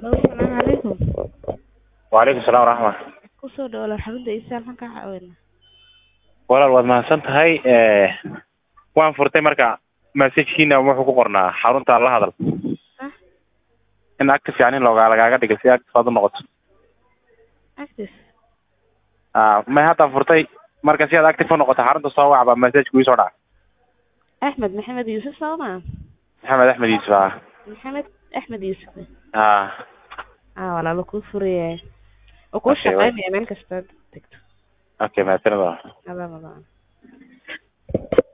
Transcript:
Hello, salaamu calaykum. Waalaikum salaam waraxma. Ku soo dhawaada xarunta Isaal maxaan kaa caawinaa? Walaal waad mahadsan tahay. Eh, waan furtay marka message-kiina wuxuu ku qornaa xarunta la hadal. Ah, In active yani looga lagaaga dhigo si active aad u noqoto. active. Ah, ma hadda furtay marka si aad active u noqoto xarunta soo wac baa message kugu soo dhaca. Axmed Maxamed Yuusuf soo ma? Maxamed Axmed Yuusuf ah. Maxamed Axmed Yuusuf. Ah, Ah, walaalo kuu furaya. Oo kuu Okay, wa- shaqaynaya meel kasta aad tagto. okay, mahadsanid. Adaa madaan.